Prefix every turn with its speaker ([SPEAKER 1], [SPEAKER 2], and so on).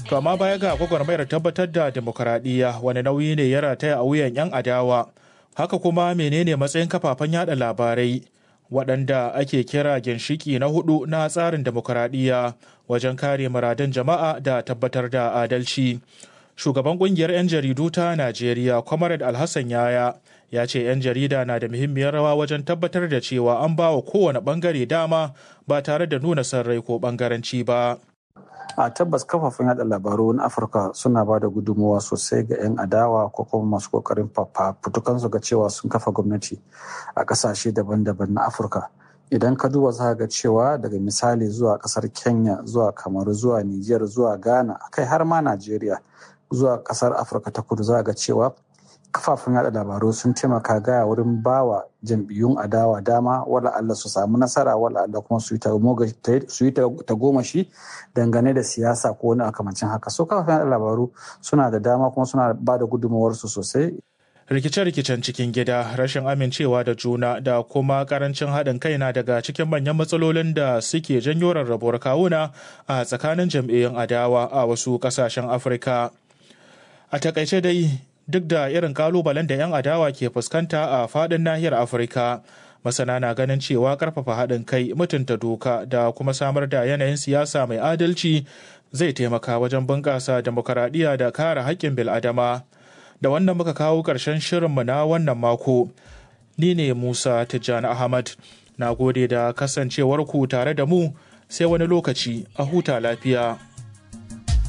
[SPEAKER 1] To amma baya ga gwagwarmayar tabbatar da demokuraɗiyya wani nauyi ne ya rataya a wuyan 'yan adawa. Haka kuma menene matsayin kafafen yada labarai waɗanda ake kira ginshiki na hudu na tsarin demokuraɗiyya wajen kare muradan jama'a da tabbatar da adalci. Shugaban ƙungiyar 'yan jaridu ta Najeriya, Comrade Alhassan Yaya, ya ce 'yan jarida na da muhimmiyar rawa wajen tabbatar da cewa an ba wa kowane ɓangare dama ba tare da nuna son rai ko ɓangaranci ba.
[SPEAKER 2] a tabbas kafafen yada labaru na afirka suna ba da gudunmuwa sosai ga 'yan adawa ko kuma masu kokarin fafutukansu ga cewa sun kafa gwamnati a kasashe daban-daban na afirka idan ka duba za ga cewa daga misali zuwa kasar kenya zuwa kamaru zuwa niger zuwa ghana kai har ma najeriya zuwa kasar afirka ta kudu za ga cewa kafafen yada labaru sun taimaka gaya wurin bawa jam'iyyun adawa dama wala Allah su samu nasara wala Allah kuma su yi ta goma shi dangane da siyasa ko wani akamancin haka so kafafen yada labaru suna da dama kuma suna ba da gudunmawarsu sosai
[SPEAKER 1] rikice-rikicen cikin gida rashin amincewa da juna da kuma karancin haɗin kai na daga cikin manyan matsalolin da suke janyo rarrabuwar kawuna a tsakanin jam'iyyun adawa a wasu ƙasashen afirka a takaice dai duk da irin kalubalen da 'yan adawa ke fuskanta a fadin nahiyar afirka masana na ganin cewa karfafa haɗin kai mutunta doka da kuma samar da yanayin siyasa mai adalci zai taimaka wajen bunƙasa demokaradiyya da kare haƙƙin bil'adama da wannan muka kawo ƙarshen shirinmu na wannan mako ni ne musa tijjani ahmad na gode da kasancewarku tare da mu sai wani lokaci a huta lafiya